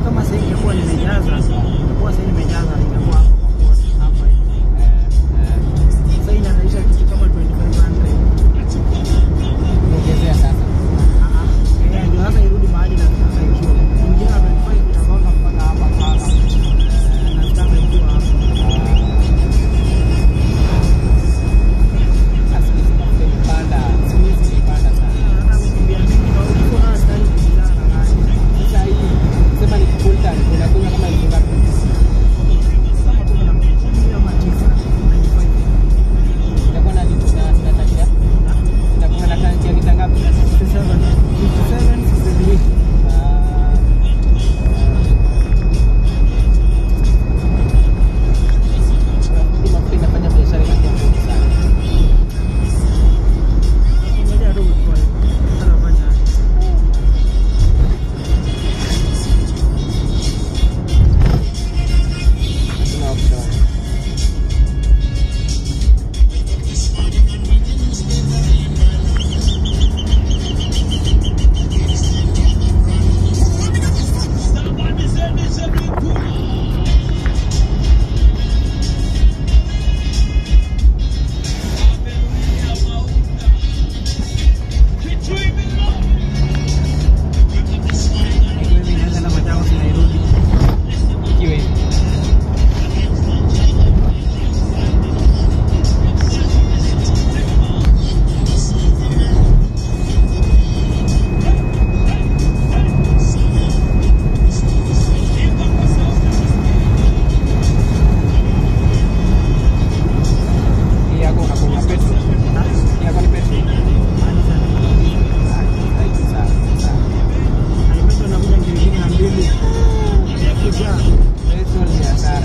kama sasa ingekuwa nimejaza, ingekuwa sasa nimejaza ingekuwa hapo kwa kosi hapa hivi. Sasa inanaisha kitu kama 2500. Ongezea sasa. Ah, ah. Eh, ndio sasa irudi mahali na sasa ikiwa. Mwingine wa 25 itagonga mpaka hapa sasa. Na sitaka ikiwa hapa. Sasa hizi mafuta imepanda. Siku hizi imepanda sana. Hata kukimbia mimi na uko na style kujizana na gari. Sasa hii sema ni full tank unakunywa kama elfu ngapi? Kama kumi na mbili ama tisa, 95. Itakuwa na lita na na tanki ya? Itakuwa na tanki ya lita ngapi? 57, 57, 63. Ah, hii mafuta inafanya biashara inakuwa ngumu sana. Ngoja tu utoe. Sasa fanya aje? Hatuna option. Ikiwa hivi inaweza enda Machakos na irudi. Ikiwa hivi. Hii yako unakunywa petrol. Hii yako ni petrol. Yaani sana. Ah, hii sawa, sawa. Alimeto nakuja ngiri mbili na mbili. Kujaa. Petrol ni hasara.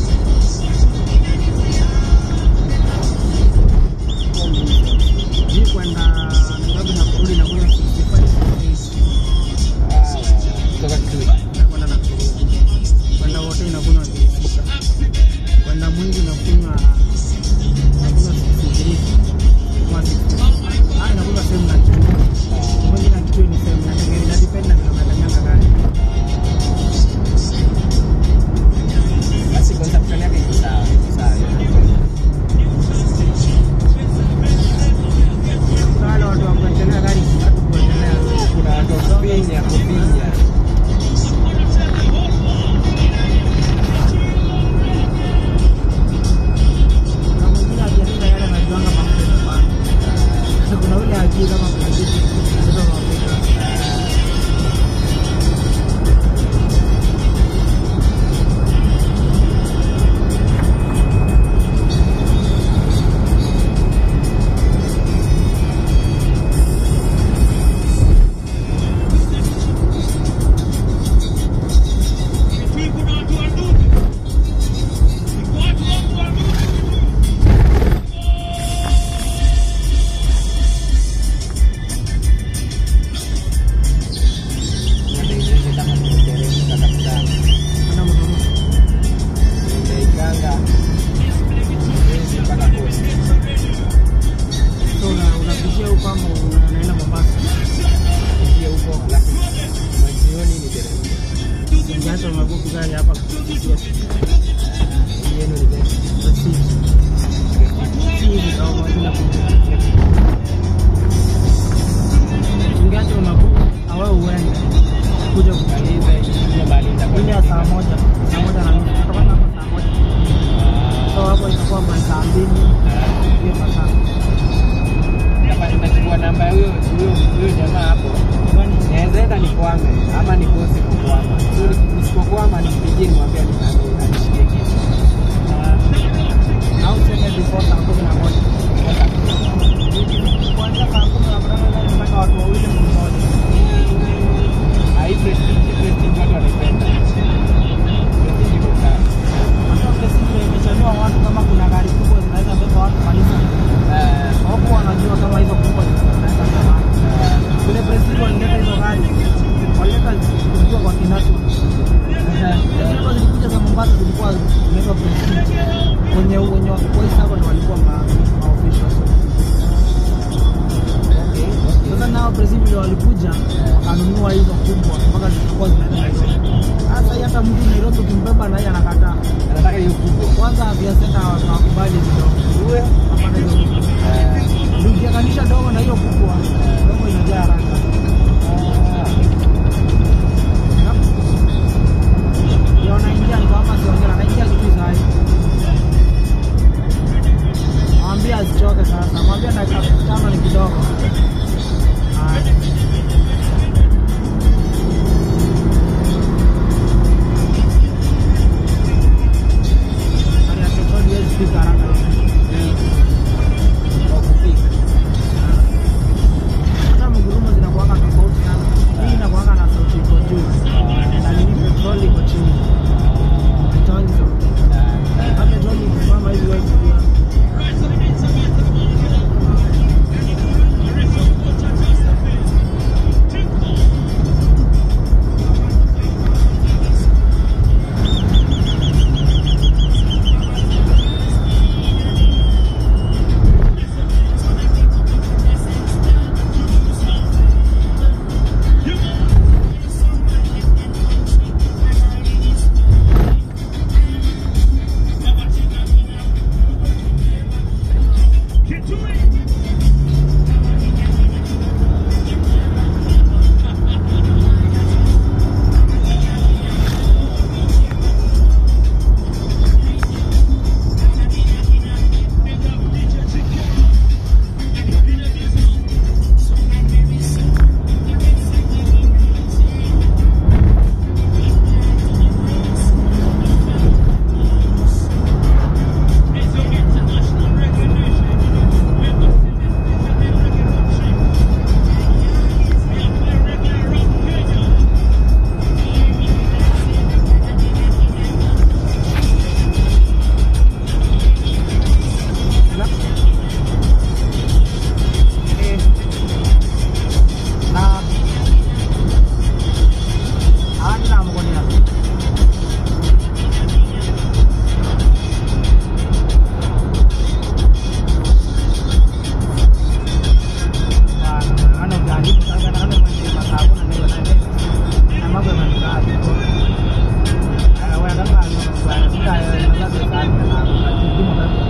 Hii kwenda Nairobi na kurudi nakuja 65 Ah, kutoka Kitui. kwenda na kurudi. Kwenda wote inakunywa ngiri sita. Kwenda mwingi nakunywa nakunywa 63 kama 60. Ah, inakunywa same na kitu. Mwingi na kitu ni same na ngiri na depend na vile unatanyanga gari. Basi consumption yake iko sawa, iko sawa. Kuna wale watu wa kuendelea gari hatu kuendelea. Kuna watu wa kufinya, kufinya. Na mwingine akiandika yale anajuanga mafuta nyumbani. Kuna ule ajui kama kuna kitu kinabeba mafuta. Ndio kama tumeteremka kabisa. Ana mdomo. Tumeikanga. Mwezi mpaka kosi. So una- unapitia huko ama unaenda Mombasa. Ingia huko, alafu majioni niteremke. Ungeacha magugu gari hapa kupitia Hii yenu ni gani? Prestige. Hivi au mazina kuja. Ungeacha magugu awe uende kuja kumaliza Maliza hiyo mahali nitakuwa ile ya saa moja saa moja na nusu tutapata hapa saa moja so hapo itakuwa masaa mbili hiyo masaa Hapa nimechukua namba ya huyo huyo huyo jamaa hapo. kwani Naweza enda nikwame ama nikose kukwama. So nisipokwama nimpigie nimwambie ani- anishikie kitu. au tuseme before saa kumi na moja kuanzia saa kumi na moja gari mpaka watu wawili mmoja Hii prestige prestige watu wanaipenda. Prestige iko sawa. hata Prestige imechanua watu kama kuna gari kubwa zinaweza beba watu kanisa Eh, huku wanajua kama hizo kubwa zinaweza beba watu vile Prestige walileta hizo gari walileta zikiwa kwa kinatu Zilikuwa zilikuja za Mombasa zilikuwa zinaitwa Prestige. Wenye wenye kwa hii saba ndio walikuwa ma ma officials. okay, okay. Sasa nao hao presi vile walikuja wakanunua hizo kubwa mpaka zilikuwa zinaenda Nairobi. Sasa hii hata mtu Nairobi ukimbeba na yeye anakataa. Anataka hiyo kubwa. Kwanza afya center hawakubali kidogo. Uwe. Hapana hizo kubwa. Eh, Ndio ukianganisha dogo na hiyo kubwa, dogo inajaa haraka. ah, Ndio wanaingia ni kama siongea, anaingia kitu saa hii. Mwambie asichoke sasa, mwambie dakika tano ni kidogo. Haya. Hali ya teknolojia haiwezi fika haraka hivi. kwa kupika. Hata mgurumo zinakuwanga tofauti sana. Hii inakuwanga na sauti iko juu. Na nini petroli iko chini. Haitoangi sauti. Hata petroli ikisimama hivi wewe kujua. Na. Eh. Na. Hadi na mkono yako. Bana, ana ujaribu sasa na ana mwenye masabu na ndio na ndio. Na mambo yamekaa hivyo. Ah, wewe kama bwana sika na labda sana na kujimu kabisa.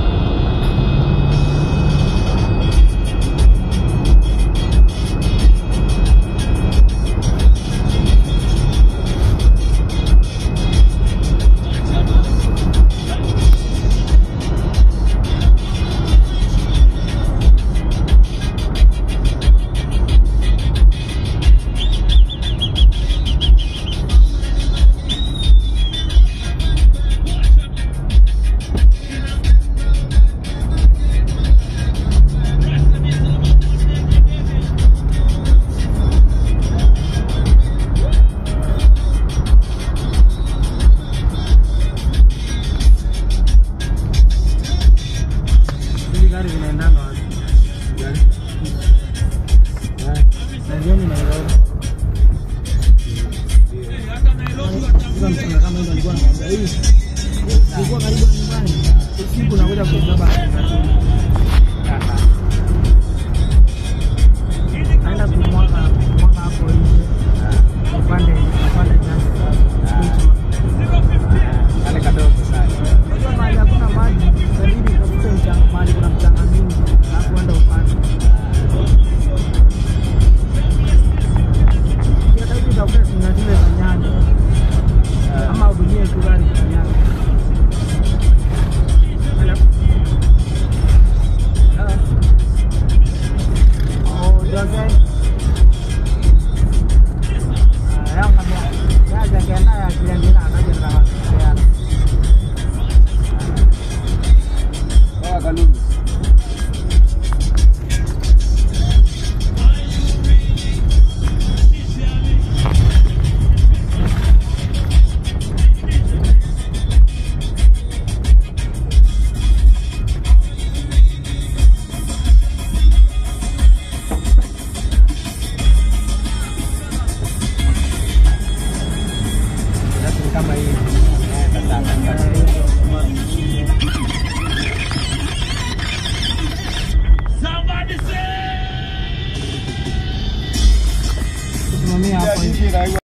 Hizi gari zinaendanga wapi? Gari. Eh, Nairobi, Nairobi. Sasa mchana kama hizo alikuwa anamwambia hii ilikuwa karibu na nyumbani. Usiku nakuja kuibeba kaka. naenda kumwaga kumwaga hapo nje upande upande nyasi. Ah, Kale kadogo sana. Unajua mahali hakuna maji, itabidi utafute mchanga, mahali kuna mchanga mingi, alafu uende upande. Hata hivi utafute sinya zile za nyanya Ah, ama udumie tu gari za nyanya. Hello. Hello. Oh, Jose. Ah, yang kami ya jaga ya kalian bila aja rawat ya. Poa Kalungu.